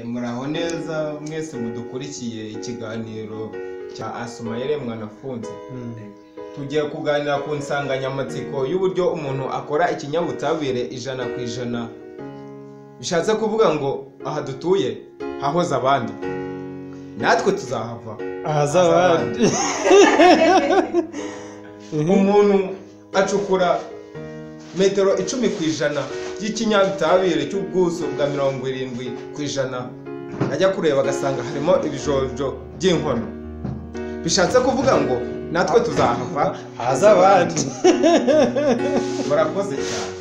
muraho neza mwese mudukurikiye ikiganiro cya asoma yeremwa nafunze tugiye kuganira ku nsanganyamatsiko y'uburyo umuntu akora ikinyabutabire ijana ku ijana bishatse kuvuga ngo aha dutuye hahoze abandi natwe tuzahava ahazabandi umuntu acukura metero icumi ku ijana y'ikinyabutabire cy'ubwuso bwa mirongo irindwi ku ijana ajya kureba agasanga harimo ibijojo by'inkono bishatse kuvuga ngo natwe tuzahava ahazabandi murakoze cyane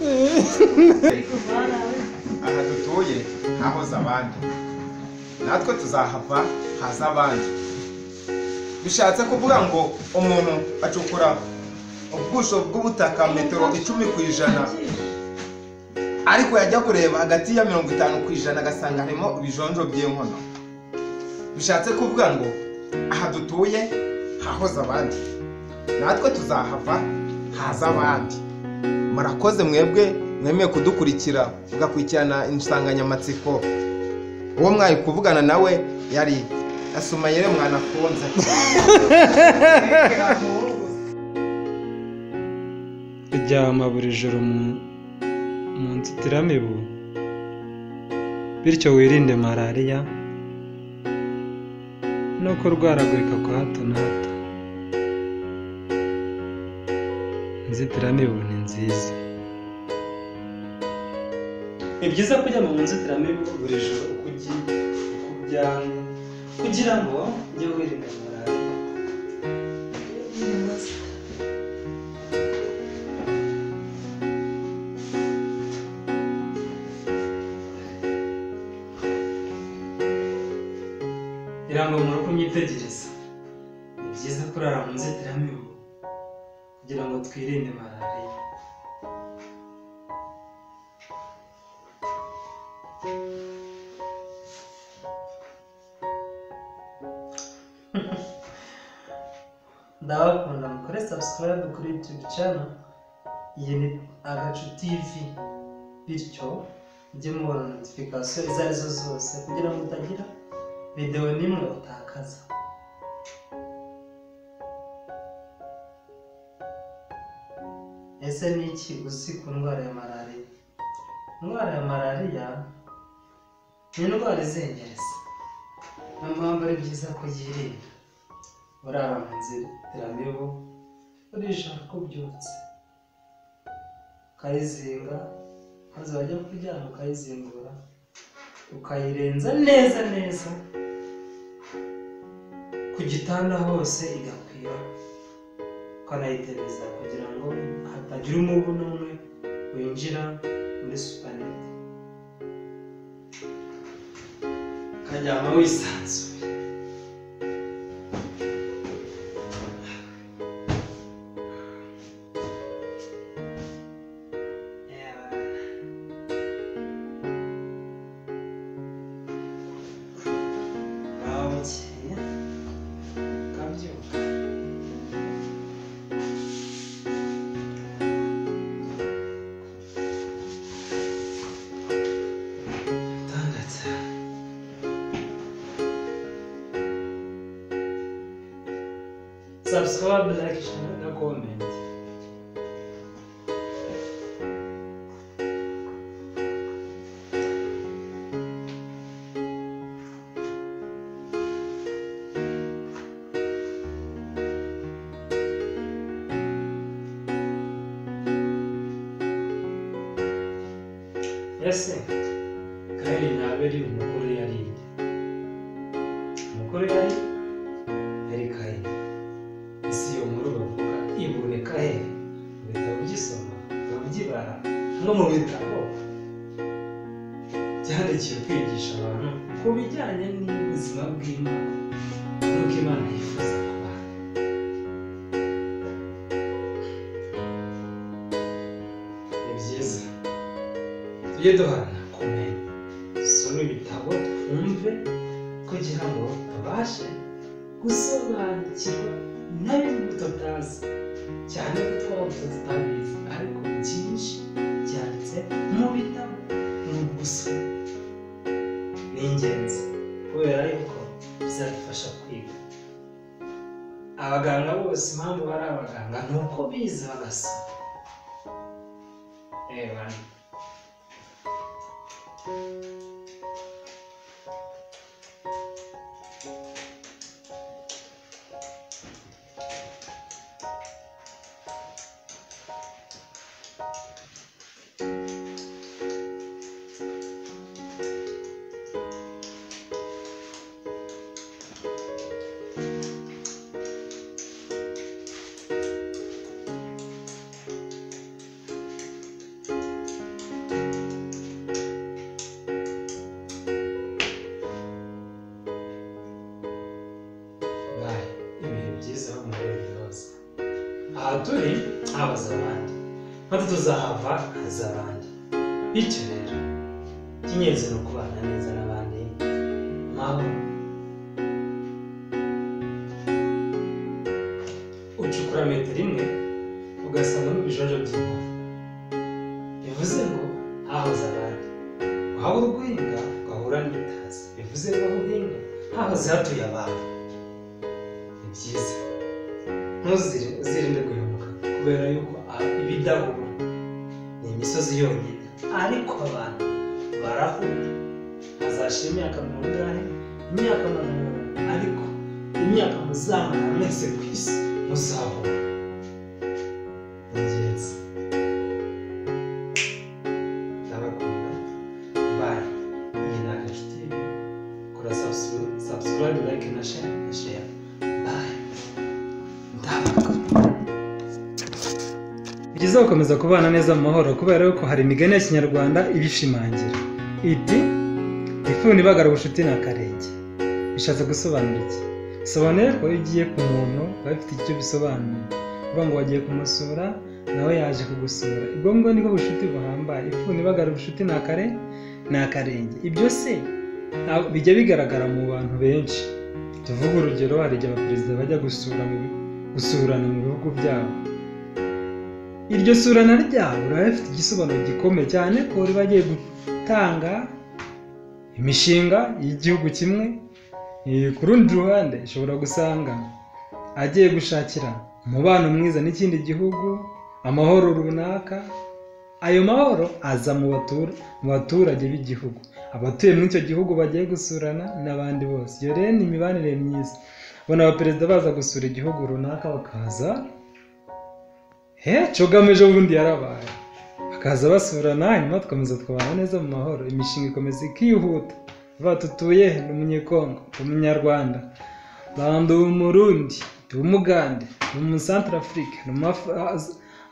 aha dutuye ntahoze abandi natwe tuzahava haza abandi bishatse kuvuga ngo umuntu acukura ubwusho bw'ubutaka metero icumi ku ijana ariko yajya kureba hagati ya mirongo itanu ku ijana agasanga harimo ibijonjo by'inkono bishatse kuvuga ngo aha dutuye hahoze abandi natwe tuzahava haza abandi murakoze mwebwe mwemeye kudukurikira mugakurikirana insanganyamatsiko uwo mwari kuvugana nawe yari asuma yere mwanafunze kuryama buri joro mu- mu nzitiramibu bityo wirinde malariya no kurwaragurika kwa hato na hato inzitiramibu ni nziza ni byiza kujya mu nzitiramibu buri joro uko ugiye uko uryama kugira ngo ujye wirinda malariya birangombwa ko mwitegereza ni byiza kurara mu nzitiramibu kugira ngo twirinde malariya ndabakunda mukore subscribe kuri youtube channel iyi ni agacu tv bityo mujye mubona notification izo ari zo zose kugira ngo utagira videwo n'imwe utakaza ese ni iki uzi ku ndwara ya malariya indwara ya malariya ni indwara izengereza niyo mpamvu ari byiza kuyirinda urara mu nzitiramibu urishaka ko ubyutse ukayizinga maze wajya kuryama ukayizingura ukayirenza neza neza ku gitanda hose igakwira ukanayitebeza kugira ngo hatagira umubu n'umwe winjira muri supanete ukaryama wisanzuye Yeah. Naho bukeye ukabyuka Atandatu Subscribe, like, share na comment ese kayini ntaberi umugore yari inde umugore yari yari kayini isi yo muri bavuga iboneka he mu bitabo by'isoma mu by'ibara no mu bitabo byandikiwe kwigisha abantu ku bijyanye n'ubuzima bw'imana n'uko imana yifuza ku bantu ni byiza tujye duhana kumenya dusome ibitabo twumve kugira ngo tubashe gusobanukirwa na bimwe tutazi cyane ko twaba tutabizi ariko byinshi byanditse mu bitabo ni ugusoma ni ingenzi kubera yuko bizadufasha kwiga abaganga bose impamvu bari abaganga ni uko bize bagasoma reba bayi ibihe byiza bo muri biroza aha turi habaza abandi maze tuzahava haza abandi bityo rero icy'ingenzi ni ukubana neza n'abandi naho ucukura metero imwe ugasangamo ibijojo by'inkoko bivuze ngo hahoze abandi wahaba urwinga ugahura n'ibitazi bivuze ngo aho uhinga hahoze hatuye abantu ni byiza ntuzirinde uzirinde guhemuka kubera yuko a- ibidahura ni imisozi yonyine ariko abantu barahura azashira imyaka mirongo ingahe imyaka mirongo inani, ariko imyaka muzamara mwese ku isi muzahura ni ingenzi ndabakunda bayi iyi ni agacuti kora sabusikarayibu layike na sheya na sheya bayi ndabakunda Ni byiza gukomeza kubana neza mu mahoro kubera yuko hari imigani ya kinyarwanda ibishimangira iti ifuni ibagara ubucuti ni akarenge bishatse gusobanura iki bisobanuye ko iyo ugiye ku muntu biba bifite icyo bisobanuye uvuga ngo wagiye kumusura nawe yaje kugusura ubwo ngubwo nibwo bucuti buhambaye ifuni ibagara ubucuti ni akare ni akarenge ibyo se nta- bijya bigaragara mu bantu benshi tuvuge urugero hari igihe abaperezida bajya gusura mu bi- gusurana mu bihugu byabo iryo surana ryabo riba rifite igisobanuro gikomeye cyane ko riba agiye gutanga imishinga y'igihugu kimwe Eh, ku rundi ruhande ushobora gusanga agiye gushakira umubano mwiza n'ikindi gihugu amahoro runaka ayo mahoro aza mu batura- mu baturage b'igihugu abatuye muri icyo gihugu bagiye gusurana n'abandi bose iyo rero ni imibanire myiza ubona abaperezida baza gusura igihugu runaka bakaza he cogamije ubundi yarabaye bakaza basurana hanyuma tukomeza tukabana neza mu mahoro imishinga ikomeza ikihuta vuba tutuye he? ni umunyekongo ni umunyarwanda bandu umurundi ndi umugande ni umusantara afurika ni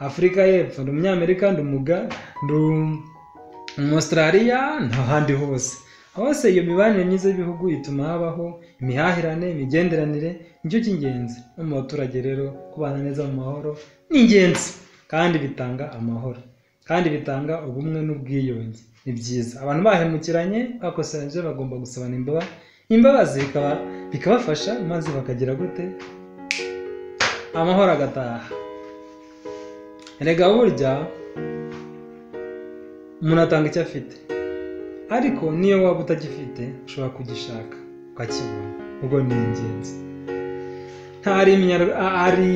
afurika y'epfo ni umunyamerika ndi umuga ndi um- umusitarariya n'ahandi hose hose iyo mibanire myiza y'ibihugu ituma habaho imihahirane imigenderanire nicyo cy'ingenzi no mu baturage rero kubana neza mu mahoro ni ingenzi kandi bitanga amahoro kandi bitanga ubumwe n'ubwiyunge ni byiza abantu bahemukiranye bakoseranyije bagomba gusabana imbaba imbabazi bikaba- bikabafasha maze bakagira gute amahoro agataha erega burya umuntu atanga icyo afite ariko niyo waba utagifite ushobora kugishaka ukakibona ubwo ni ingenzi nta ari iminyar- a- ari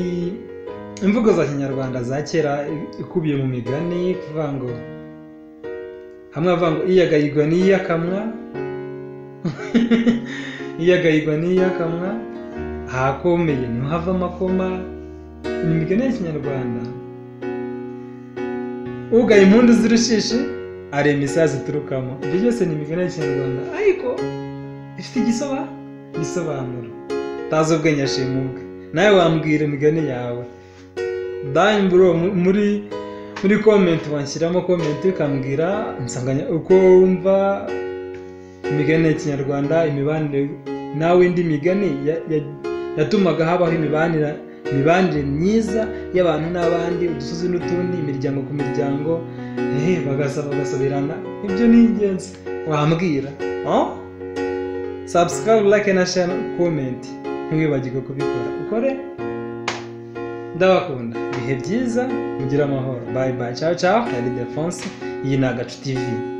imvugo za kinyarwanda za kera ikubiye mu migani kuvuga ngo hamwe avuga ngo iyagayigwa n'iyakamwa iyagayigwa n'iyakamwa ahakomeye ntimuhave amakoma ni imigani ya kinyarwanda ugaye impundu z'urushishi arema imisazi iturukamo ibyo byose ni imigani ya kinyarwanda ariko ifite igisoba igisobanuro utazi ubwenge ashima ubwe nawe wambwira imigani yawe dayini bro mu- muri muri komenti wanshyiramo komenti ukambwira insanganya uko wumva imigani ya kinyarwanda imibanire nawe indi migani ya- ya- yatumaga habaho imibanire imibanire myiza y'abantu n'abandi udusozi n'utundi imiryango ku miryango eh, bagasaba bagasabirana ibyo ni ingenzi wambwira oh? subscribe like na share comment ntiwibagirwe kubikora ukore ndabakunda ibihe byiza mugire amahoro bye bye ciao ciao ari defonse iyi ni agacu tv